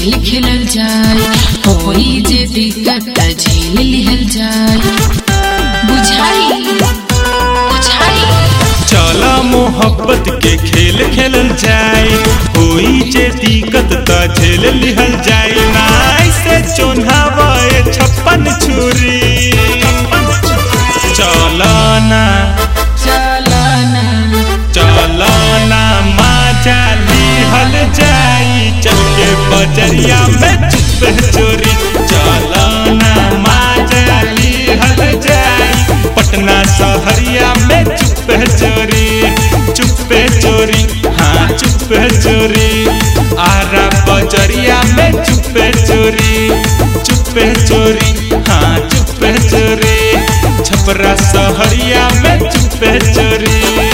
खेल खेलल जाए होई जे दिक्कत त झेल लिहल जाए बुझाई बुझाई चला मोहब्बत के खेल खेलल जाए होई जे दिक्कत त झेल लिहल जाए नाई से चोन्हावे छप्पन छुरी चलना चलना चलना माजा लिहल जाई चल के बजरिया में चुप चोरी चलना माजा लिहल जाई पटना शहरिया में चुप चोरी चुप चोरी हाँ चुप चोरी आरा बजरिया में चुप चोरी चुप चोरी हाँ चुप चोरी छपरा शहरिया में चुप चोरी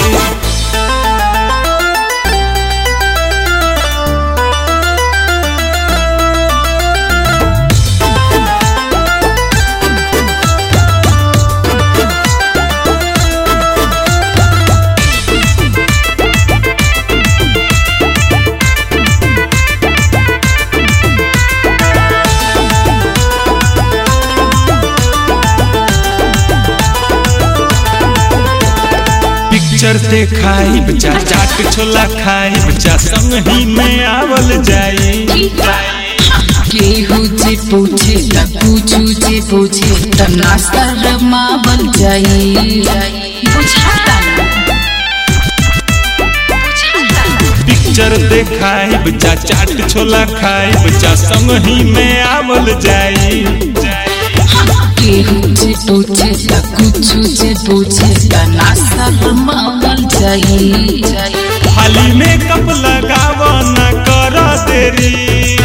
पिक्चर देखाई बच्चा चाट छोला खाई बच्चा संग ही में आवल जाई केहू जे पूछे त पूछू जे पूछे त नास्ता रमावल जाई बुझाता ना? बुझाता ना? पिक्चर देखाई बच्चा चाट छोला खाई बच्चा संग ही में आवल जाई केहू जे पूछे त कुछू जे पूछे त नास्ता रमावल जाई हाली में कप लगाव न कर देरी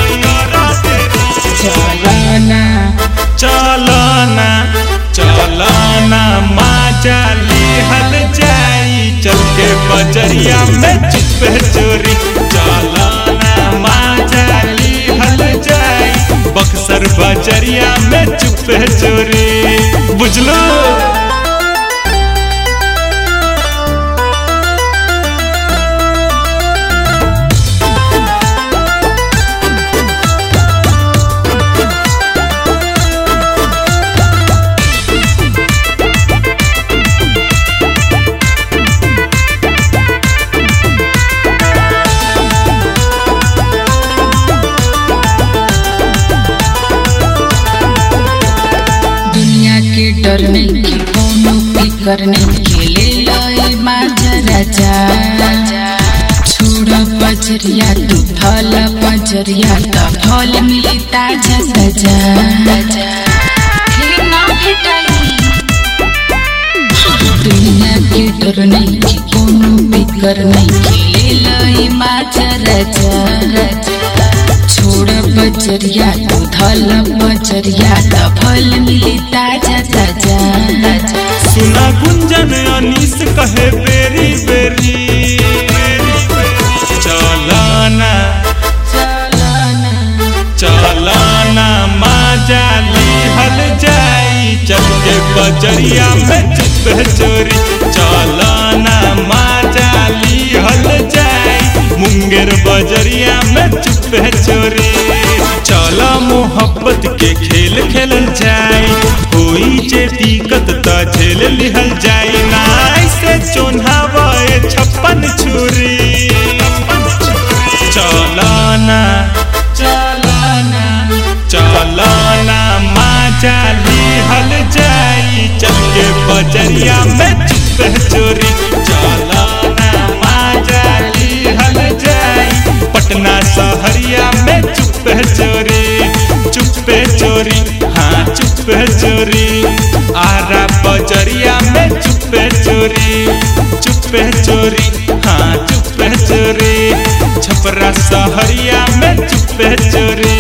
चलना चलना चलना माजा लिहल जाई चल के बजरिया में चुप चोरी चलना माजा लिहल जाई बक्सर बजरिया में चुप चोरी बुझलो दुनिया के डर नहीं के कोनो फिकर नहीं खेले लय माझा राजा छोड़ बजरिया तू फल बजरिया त फल मिली ताजा ताजा फिर ना भेटाई दुनिया के डर नहीं के कोनो फिकर नहीं खेले लय माझा राजा छोड़ बजरिया तू धल बजरिया त फल मिली ताजा ताजा सुना गुंजन अनीस कहे बेरी बेरी चलना चलना चलना माजा लिहल जाई चल के बजरिया में चुप चोरी चलना माजा लिहल जाई मुंगेर बजरिया में चुप चोरी चल मोहब्बत के खेल खेलल जाई होई जे दिक्कत त झेल लिहल जाई नाई से चोन्हावे छप्पन छुरी चलना चलना चलना माजा लिहल जाई चल के बजरिया में चुप चोरी चलना माजा लिहल जाई पटना शहरिया में चुप चोरी चुप चोरी हाँ चुप चोरी आरा बजरिया में चुप चोरी चुप चोरी हाँ चुप चोरी छपरा शहरिया में चुप चोरी